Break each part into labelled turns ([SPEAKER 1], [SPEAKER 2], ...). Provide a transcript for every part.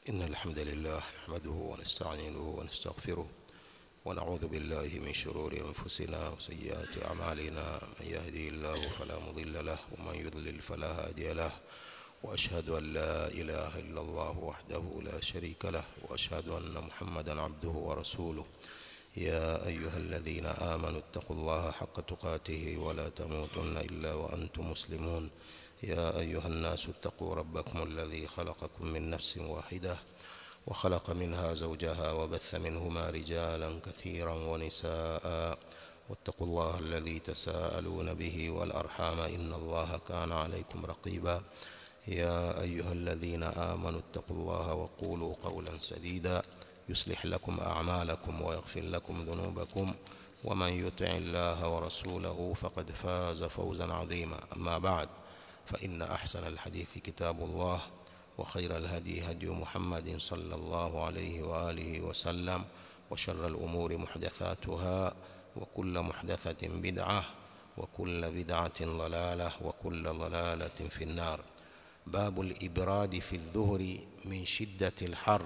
[SPEAKER 1] إن الحمد لله نحمده ونستعينه ونستغفره ونعوذ بالله من شرور أنفسنا وسيئات أعمالنا من يهدي الله فلا مضل له ومن يضلل فلا هادي له وأشهد أن لا إله إلا الله وحده لا شريك له وأشهد أن محمدا عبده ورسوله يا أيها الذين آمنوا اتقوا الله حق تقاته ولا تموتن إلا وأنتم مسلمون يا أيها الناس اتقوا ربكم الذي خلقكم من نفس واحدة وخلق منها زوجها وبث منهما رجالا كثيرا ونساء واتقوا الله الذي تساءلون به والأرحام إن الله كان عليكم رقيبا يا أيها الذين آمنوا اتقوا الله وقولوا قولا سديدا يصلح لكم أعمالكم ويغفر لكم ذنوبكم ومن يطع الله ورسوله فقد فاز فوزا عظيما أما بعد فإن أحسن الحديث كتاب الله وخير الهدي هدي محمد صلى الله عليه وآله وسلم وشر الأمور محدثاتها وكل محدثة بدعة وكل بدعة ضلالة وكل ضلالة في النار باب الإبراد في الظهر من شدة الحر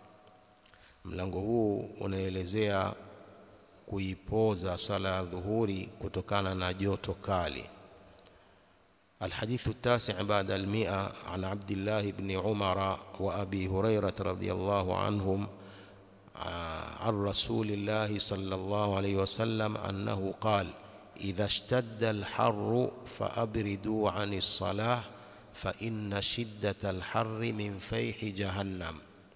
[SPEAKER 1] mlango huu unaelezea kuipoza sala ya dhuhuri kutokana na joto kali الحديث التاسع بعد المئة عن عبد الله بن عمر وأبي هريرة رضي الله عنهم عن رسول الله صلى الله عليه وسلم أنه قال إذا اشتد الحر فأبردوا عن الصلاة فإن شدة الحر من فيح جهنم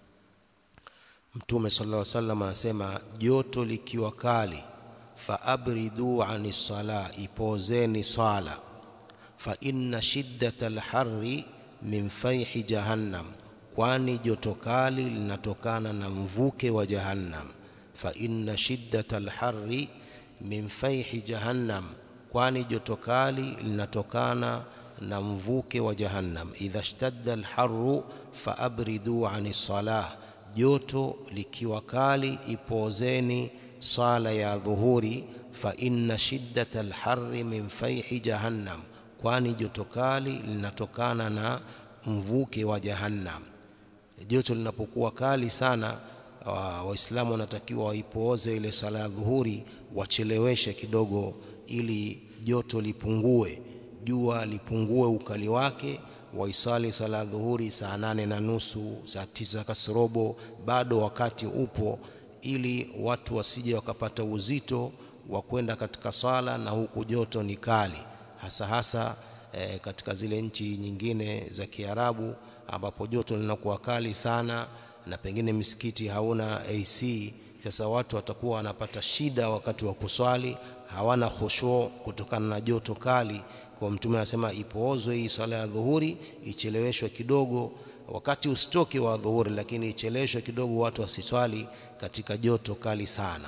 [SPEAKER 1] Mtume sallallahu alaihi wasallam anasema joto likiwa kali faabridu ani sala, ipozeni swala. Fa inna shiddata alharri min faihi jahannam, kwani joto kali linatokana na mvuke wa jahannam. Fa inna shiddata alharri min faihi jahannam, kwani joto kali linatokana na mvuke wa jahannam. Idha shtadda alharru faabridu ani salah joto likiwa kali ipozeni sala ya dhuhuri fa inna shiddata alharri min faihi jahannam kwani joto kali linatokana na mvuke wa jahannam joto linapokuwa kali sana waislamu wanatakiwa waipooze ile sala ya dhuhuri wacheleweshe kidogo ili joto lipungue jua lipungue ukali wake waisali sala ya dhuhuri saa nane na nusu saa tisa kasorobo bado wakati upo ili watu wasije wakapata uzito wa kwenda katika swala na huku joto ni kali hasa hasa e, katika zile nchi nyingine za Kiarabu ambapo joto linakuwa kali sana na pengine misikiti hauna AC sasa watu watakuwa wanapata shida wakati wa kuswali hawana khushu kutokana na joto kali kwa mtume anasema ipoozwe hii swala ya dhuhuri icheleweshwe kidogo wakati usitoke wa dhuhuri lakini icheleweshwe kidogo watu wasiswali katika joto kali sana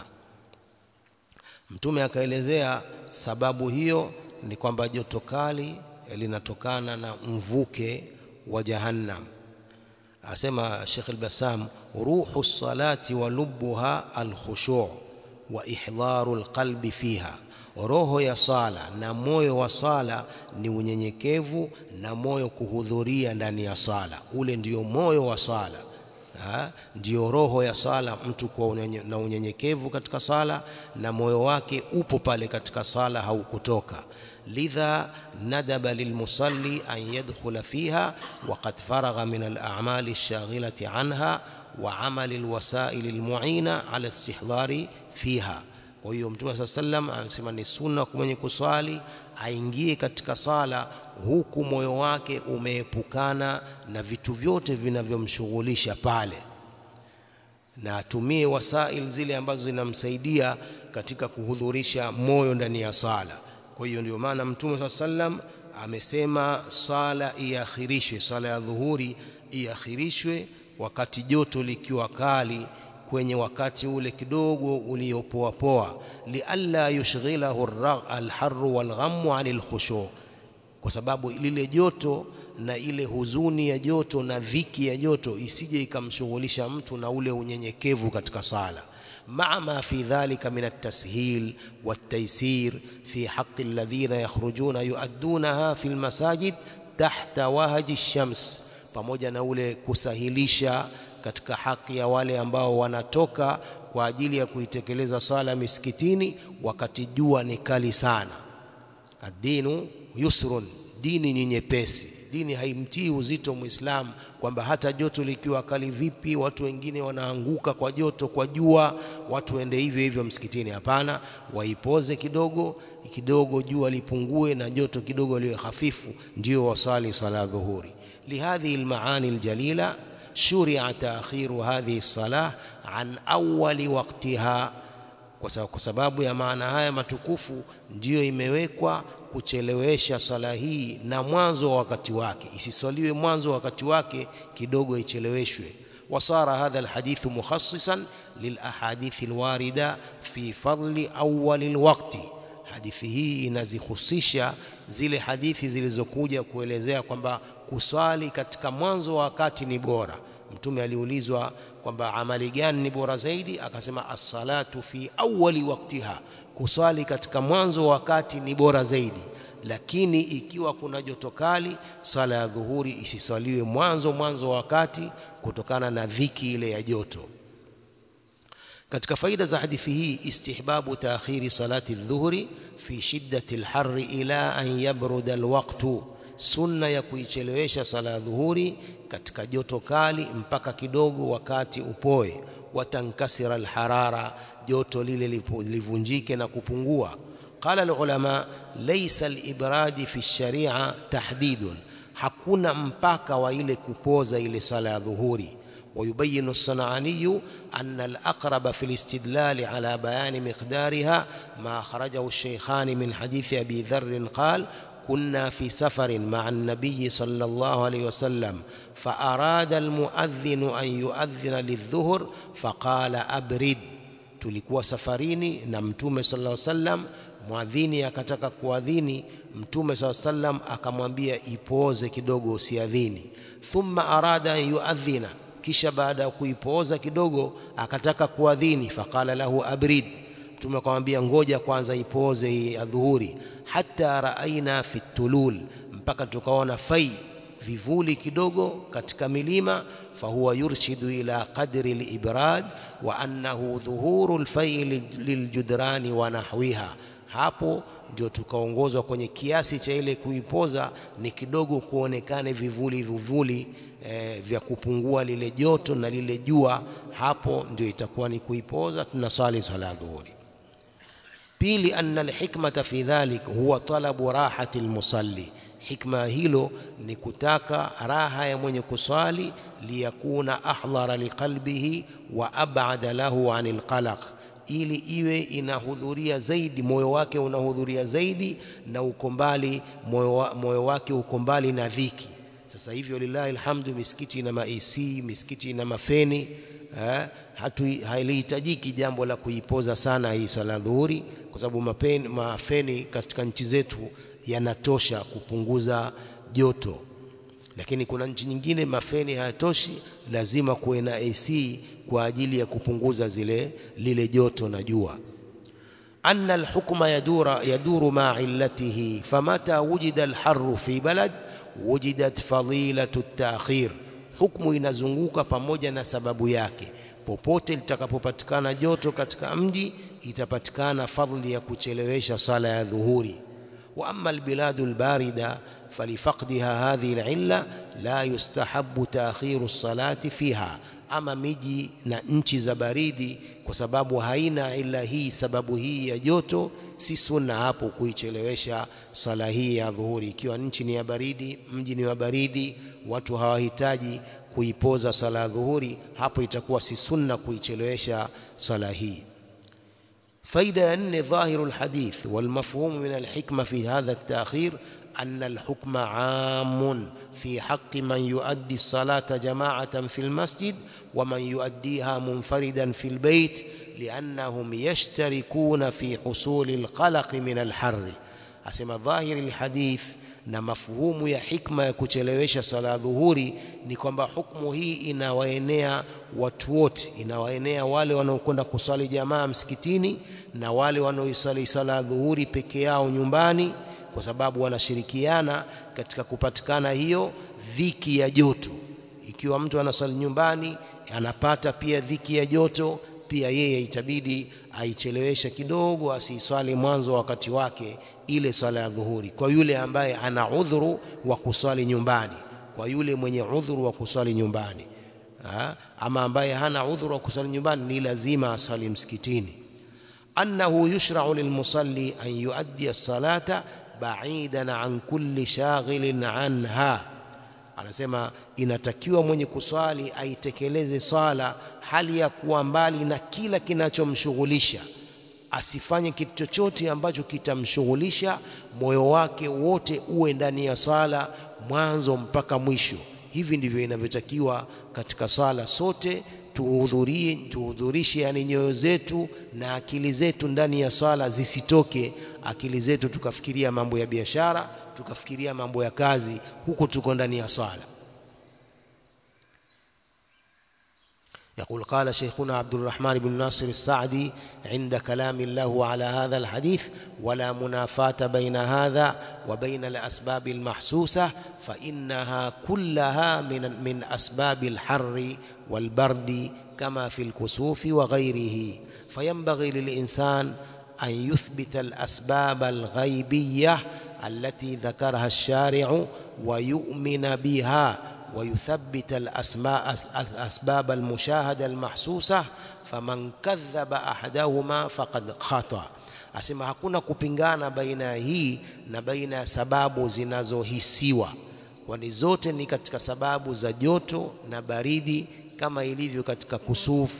[SPEAKER 1] mtume akaelezea sababu hiyo ni kwamba joto kali linatokana na mvuke wa jahannam asema Sheikh al-Bassam ruhu salati wa lubbuha al-khushu' wa ihdharu al-qalbi fiha roho ya sala na moyo wa sala ni unyenyekevu na moyo kuhudhuria ndani ya sala ule ndio moyo wa sala ha? ndio roho ya sala mtu kwa unyenye, na unyenyekevu katika sala na moyo wake upo pale katika sala haukutoka lidha nadaba lilmusalli an yadkhula fiha waqad faragha min al-a'mali ash-shaghilati anha wa amali al-wasail al-mu'ina ala istihdari fiha kwa hiyo mtume saa sallam anasema ni sunna kwa mwenye kuswali aingie katika sala huku moyo wake umeepukana na vitu vyote vinavyomshughulisha pale na atumie wasail zile ambazo zinamsaidia katika kuhudhurisha moyo ndani ya sala kwa hiyo ndio maana mtume saa sallam amesema sala iakhirishwe sala ya dhuhuri iakhirishwe wakati joto likiwa kali kwenye wakati ule kidogo uliopoa poa lialla yushghilahu alharru walghammu anil khushu kwa sababu lile joto na ile huzuni ya joto na dhiki ya joto isije ikamshughulisha mtu na ule unyenyekevu katika sala مع ما في ذلك من التسهيل والتيسير في حق الذين يخرجون يؤدونها في المساجد تحت وهج الشمس pamoja na ule kusahilisha katika haki ya wale ambao wanatoka kwa ajili ya kuitekeleza swala misikitini wakati jua ni kali sana. Ad-dinu yusrun, dini ni nyepesi. Dini haimtii uzito Muislamu kwamba hata joto likiwa kali vipi, watu wengine wanaanguka kwa joto, kwa jua, watu waende hivyo hivyo msikitini. Hapana, waipoze kidogo kidogo, jua lipungue na joto kidogo liwe hafifu, ndio wasali sala dhuhuri. Lihadhihi almaani aljalila shuria taakhiru hadhihi salah an awali waqtiha, kwa sababu ya maana haya matukufu ndiyo imewekwa kuchelewesha sala hii na mwanzo wa wakati wake, isiswaliwe mwanzo wa wakati wake, kidogo icheleweshwe. Wasara hadha alhadithu mukhassisan lilahadithi alwarida fi fadli awali alwaqti, hadithi hii inazihusisha zile hadithi zilizokuja kuelezea kwamba kuswali katika mwanzo wa wakati ni bora. Mtume aliulizwa kwamba amali gani ni bora zaidi, akasema as-salatu fi awwali waqtiha, kuswali katika mwanzo wa wakati ni bora zaidi. Lakini ikiwa kuna joto kali, swala ya dhuhuri isiswaliwe mwanzo mwanzo wa wakati kutokana na dhiki ile ya joto. Katika faida za hadithi hii, istihbabu taakhiri salati dhuhuri fi shiddati alharri ila an yabruda alwaqtu sunna ya kuichelewesha sala ya dhuhuri katika joto kali mpaka kidogo wakati upoe. Watankasira alharara, joto lile livunjike na kupungua. Qala alulama laysa alibradi fi sharia tahdidun, hakuna mpaka wa ile kupoza ile sala ya dhuhuri. ويبين الصنعاني أن الأقرب في الاستدلال على بيان مقدارها ما أخرجه الشيخان من حديث أبي ذر قال كنا في سفر مع النبي صلى الله عليه وسلم فأراد المؤذن أن يؤذن للظهر فقال أبرد tulikuwa safarini na mtume sallallahu alaihi wasallam mwadhini akataka kuadhini mtume sallallahu alaihi wasallam akamwambia ipoze kidogo usiadhini thumma arada an yuadhina kisha baada ya kuipoza kidogo akataka kuadhini faqala lahu abrid mtume akamwambia ngoja kwanza ipoze hii adhuhuri hata raaina fi tulul mpaka tukaona fai vivuli kidogo katika milima fahuwa yurshidu ila qadri librad wa annahu dhuhuru lfai liljudrani wa nahwiha hapo ndio tukaongozwa kwenye kiasi cha ile kuipoza ni kidogo kuonekane vivuli vivuli e, vya kupungua lile joto na lile jua hapo ndio itakuwa ni kuipoza tunasali swala dhuhuri pili anna alhikmata fi dhalik huwa talabu rahati almusalli hikma hilo ni kutaka raha ya mwenye kuswali liyakuna ahdhara liqalbihi wa ab'ada lahu anil qalaq ili iwe inahudhuria zaidi moyo wake unahudhuria zaidi na uko mbali moyo wake uko mbali na dhiki sasa hivi walillahi alhamdu misikiti ina ma-AC misikiti ina mafeni eh, hatu halihitajiki jambo la kuipoza sana hii swala dhuhuri kwa sababu mafeni katika nchi zetu yanatosha kupunguza joto lakini kuna nchi nyingine mafeni hayatoshi lazima kuwe na AC kwa ajili ya kupunguza zile lile joto na jua anna alhukma yadura yaduru ma illatihi famata wujida alharru fi balad wujidat fadilatu at-ta'khir hukmu inazunguka pamoja na sababu yake popote litakapopatikana joto katika mji itapatikana fadhili ya kuchelewesha sala ya dhuhuri wa amma albiladu albarida falifaqdiha hadhihi alilla la yustahabbu ta'khiru as-salati fiha ama miji na nchi za baridi kwa sababu haina ila hii sababu hii ya joto si sunna hapo kuichelewesha sala hii ya dhuhuri ikiwa nchi ni ya baridi mji ni wa baridi watu hawahitaji kuipoza sala ya dhuhuri hapo itakuwa si sunna kuichelewesha sala hii faida ya nne dhahiru alhadith walmafhumu min alhikma fi hadha at-ta'khir أن الحكم عام في حق من يؤدي الصلاة جماعة في المسجد ومن يؤديها منفردا في البيت لأنهم يشتركون في حصول القلق من الحر أسمى ظاهر الحديث na mafhumu ya hikma ya kuchelewesha sala dhuhuri ni kwamba hukumu hii inawaenea watu wote, inawaenea wale wanaokwenda kusali jamaa msikitini na wale wanaoisali sala dhuhuri peke yao nyumbani, kwa sababu wanashirikiana katika kupatikana hiyo dhiki ya joto. ikiwa mtu anasali nyumbani anapata pia dhiki ya joto pia yeye itabidi aicheleweshe kidogo asiiswali mwanzo wa wakati wake ile swala ya dhuhuri kwa yule ambaye ana udhuru wa kuswali nyumbani kwa yule mwenye udhuru wa kuswali nyumbani ha? ama ambaye hana udhuru wa kuswali nyumbani ni lazima aswali msikitini annahu yushra'u lilmusalli an yuaddi as-salata ba'idan an kulli shaghilin anha anasema inatakiwa mwenye kuswali aitekeleze swala hali ya kuwa mbali na kila kinachomshughulisha asifanye kitu chochote ambacho kitamshughulisha moyo wake wote uwe ndani ya swala mwanzo mpaka mwisho hivi ndivyo inavyotakiwa katika swala sote tuhudhurie tuhudhurishe yani nyoyo zetu na akili zetu ndani ya swala zisitoke akili zetu tukafikiria mambo ya biashara tukafikiria mambo ya kazi huko tuko ndani ya swala يقول قال شيخنا عبد الرحمن بن ناصر السعدي عند كلام الله على هذا الحديث ولا منافاة بين هذا وبين الأسباب المحسوسة فإنها كلها من من أسباب الحر والبرد كما في الكسوف وغيره فينبغي للإنسان أن يثبت الأسباب الغيبية التي ذكرها الشارع ويؤمن بها ويثبت الأسماء الأسباب المشاهدة المحسوسة فمن كذب أحدهما فقد خطأ asema hakuna kupingana baina ya hii na baina ya sababu zinazohisiwa kwani zote ni katika sababu za joto na baridi kama ilivyo katika kusufu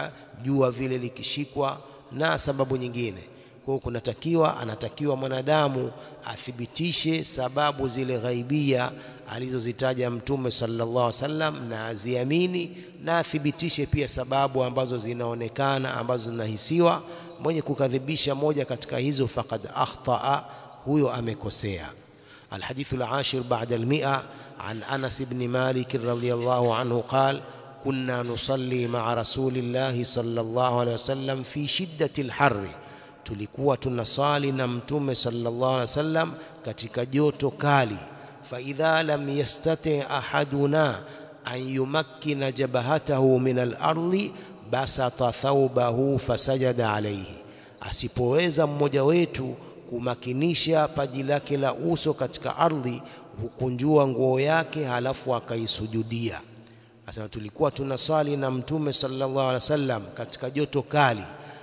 [SPEAKER 1] jua vile likishikwa na sababu nyingine kwa hiyo kunatakiwa anatakiwa mwanadamu athibitishe sababu zile ghaibia alizozitaja mtume sallallahu alaihi wasallam na aziamini na athibitishe pia sababu ambazo zinaonekana ambazo zinahisiwa mwenye kukadhibisha moja katika hizo faqad akhtaa huyo amekosea الحديث العاشر بعد المئة عن أنس بن مالك رضي الله عنه قال كنا نصلي مع رسول الله صلى الله عليه وسلم في شدة الحر tulikuwa tunasali na mtume sallallahu alaihi wasallam katika joto kali fa idha lam yastati ahaduna an yumakkina jabhatahu min al-ardi basata thawbahu fasajada alayhi asipoweza mmoja wetu kumakinisha paji lake la uso katika ardhi hukunjua nguo yake halafu akaisujudia asema tulikuwa tunasali na mtume sallallahu alaihi wasallam katika joto kali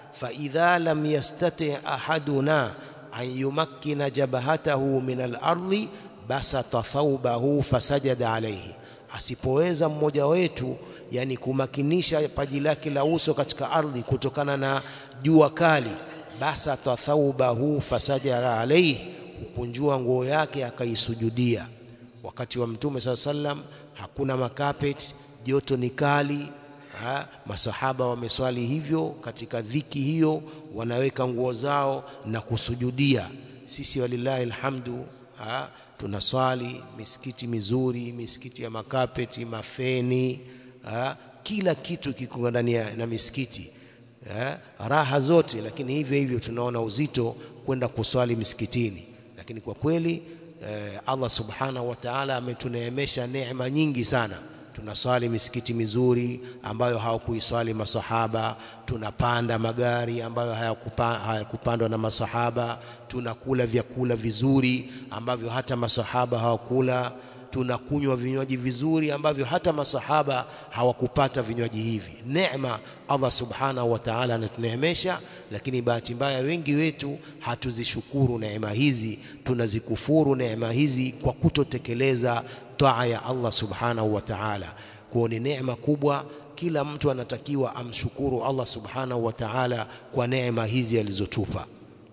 [SPEAKER 1] فإذا لم يستطع أحدنا أن يمكن جبهته من الأرض بسط ثوبه فسجد عليه asipoweza mmoja wetu yani kumakinisha paji lake la uso katika ardhi kutokana na jua kali basata thaubahu fasajada alaihi hukunjua nguo yake akaisujudia wakati wa mtume saa sallam hakuna makapeti joto ni kali ha, masahaba wameswali hivyo katika dhiki hiyo wanaweka nguo zao na kusujudia sisi walillahi alhamdu ha, tunaswali misikiti mizuri misikiti ya makapeti mafeni ha, kila kitu kiko ndani na misikiti ha, raha zote lakini hivyo hivyo tunaona uzito kwenda kuswali misikitini lakini kwa kweli eh, Allah subhanahu wa ta'ala ametuneemesha neema nyingi sana tunaswali misikiti mizuri ambayo hawakuiswali masahaba tunapanda magari ambayo hayakupandwa na masahaba tunakula vyakula vizuri ambavyo hata masahaba hawakula tunakunywa vinywaji vizuri ambavyo hata masahaba hawakupata vinywaji hivi neema Allah subhanahu wa ta'ala anatuneemesha lakini bahati mbaya wengi wetu hatuzishukuru neema hizi tunazikufuru neema hizi kwa kutotekeleza taa ya Allah subhanahu wa ta'ala kwa ni neema kubwa kila mtu anatakiwa amshukuru Allah subhanahu wa ta'ala kwa neema hizi alizotupa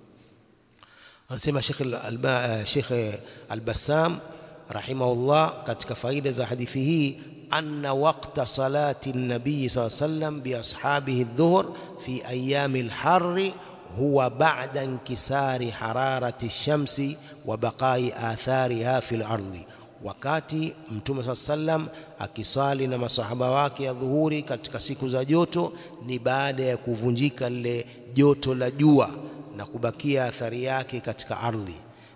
[SPEAKER 1] anasema Sheikh al Sheikh al-Bassam rahimahullah katika faida za hadithi hii anna waqta salati an-nabii sallallahu alayhi wasallam bi ashabihi adh-dhuhr fi ayami al-harr huwa ba'da inkisari hararati ash-shamsi wa baqai athariha fi al-ardi wakati mtume saa sallam akisali na masahaba wake ya dhuhuri katika siku za joto ni baada ya kuvunjika lile joto la jua na kubakia athari yake katika ardhi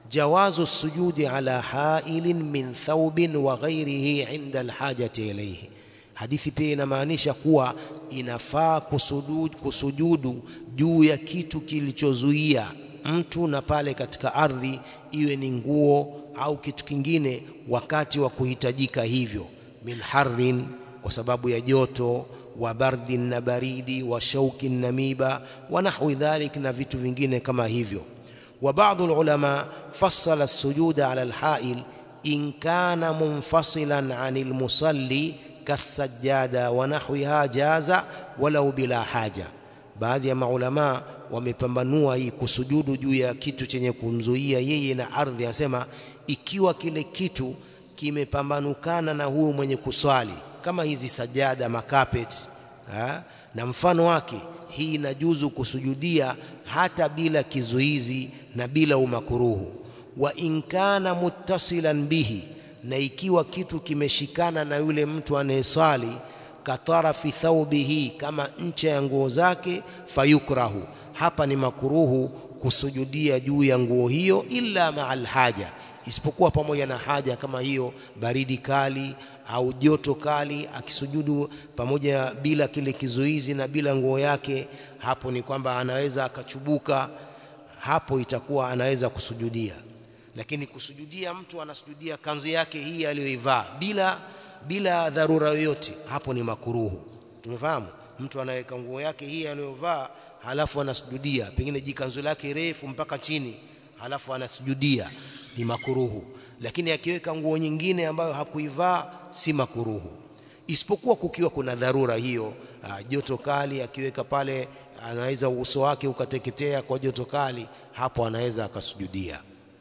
[SPEAKER 1] jawazu sujudi ala hailin min thawbin wa ghairihi inda alhajati ilayhi. Hadithi pia inamaanisha kuwa inafaa kusujudu, kusujudu juu ya kitu kilichozuia mtu na pale katika ardhi, iwe ni nguo au kitu kingine, wakati wa kuhitajika hivyo, min harrin, kwa sababu ya joto, wa bardin, na baridi, wa shaukin, na miba, wa nahwi dhalik, na vitu vingine kama hivyo. Wa baadhi ulama fassala as-sujuda ala al-ha'il in kana munfasilan anil musalli kasajjada wa nahwiha jaza walau bila haja. Baadhi ya maulamaa wamepambanua hii kusujudu juu ya kitu chenye kumzuia yeye na ardhi, anasema ikiwa kile kitu kimepambanukana na huyo mwenye kuswali, kama hizi sajada makapeti ha? na mfano wake, hii inajuzu kusujudia hata bila kizuizi na bila umakuruhu. Wa in kana muttasilan bihi, na ikiwa kitu kimeshikana na yule mtu anayeswali, katarafi thawbihi, kama ncha ya nguo zake, fayukrahu hapa ni makuruhu kusujudia juu ya nguo hiyo, illa maa alhaja, isipokuwa pamoja na haja kama hiyo, baridi kali au joto kali, akisujudu pamoja bila kile kizuizi na bila nguo yake, hapo ni kwamba anaweza akachubuka, hapo itakuwa anaweza kusujudia. Lakini kusujudia, mtu anasujudia kanzu yake hii aliyoivaa bila bila dharura yoyote, hapo ni makuruhu. Tumefahamu, mtu anaweka nguo yake hii aliyovaa halafu anasujudia, pengine jikanzu lake refu mpaka chini, halafu anasujudia, ni makuruhu. Lakini akiweka nguo nyingine ambayo hakuivaa si makuruhu, isipokuwa kukiwa kuna dharura hiyo, joto kali, akiweka pale anaweza uso wake ukateketea kwa joto kali, hapo anaweza akasujudia.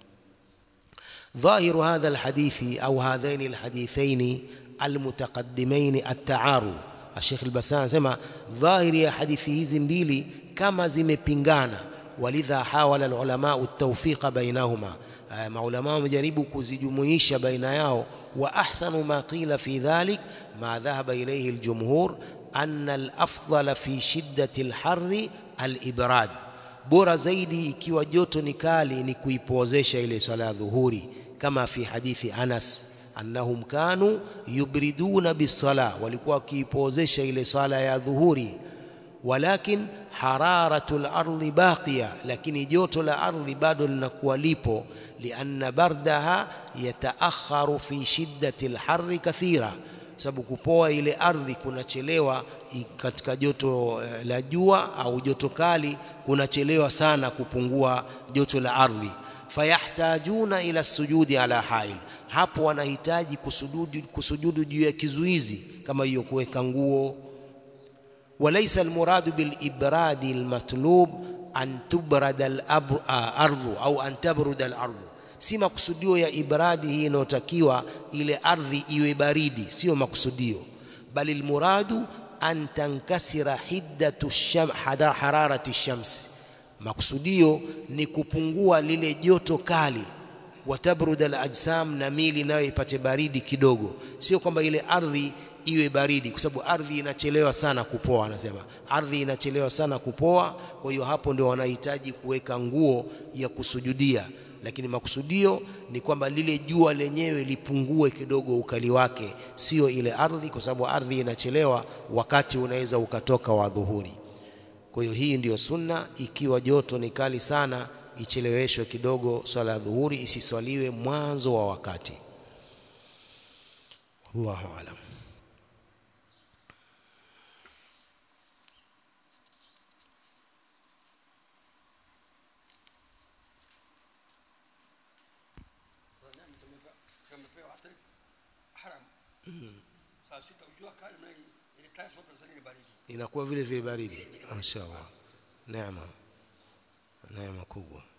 [SPEAKER 1] Dhahiru hadha alhadithi au hadhaini alhadithaini almutaqaddimaini at-ta'arud. Sheikh al-Bassam anasema dhahiri ya hadithi hizi mbili kama zimepingana, walidha hawala alulama at-tawfiqa bainahuma, maulama wamejaribu kuzijumuisha baina yao. Wa ahsanu ma qila fi dhalik ma dhahaba ilayhi aljumhur anna alafdala fi shiddati alharri alibrad, bora zaidi ikiwa joto ni kali ni kuipozesha ile sala ya dhuhuri, kama fi hadithi Anas annahum kanu yubriduna bisala, walikuwa wakiipozesha ile sala ya dhuhuri. Walakin hararatu lardhi baqiya, lakini joto la ardhi bado linakuwa lipo. Lianna bardaha yataakharu fi shiddati lharri kathira, sababu kupoa ile ardhi kunachelewa katika joto la jua au joto kali kunachelewa sana kupungua joto la ardhi. Fayahtajuna ila sujudi ala hail hapo wanahitaji kusujudu, kusujudu juu ya kizuizi kama hiyo kuweka nguo. Walaysa almuradu bilibradi almatlub an tubrada alardhu au an tabruda alardhu, si makusudio ya ibradi hii inayotakiwa ile ardhi iwe baridi, sio makusudio, bali almuradu an tankasira hiddatu sham, hararati shamsi, makusudio ni kupungua lile joto kali watabrud alajsam, na mili nayo ipate baridi kidogo, sio kwamba ile ardhi iwe baridi, kwa sababu ardhi inachelewa sana kupoa. Anasema ardhi inachelewa sana kupoa, kwa hiyo hapo ndio wanahitaji kuweka nguo ya kusujudia, lakini makusudio ni kwamba lile jua lenyewe lipungue kidogo ukali wake, sio ile ardhi, kwa sababu ardhi inachelewa, wakati unaweza ukatoka wa dhuhuri. Kwa hiyo hii ndiyo sunna. Ikiwa joto ni kali sana icheleweshwe kidogo swala ya dhuhuri, isiswaliwe mwanzo wa wakati. Allahu aalam. Inakuwa vile vile baridi. Mashaallah, neema neema kubwa.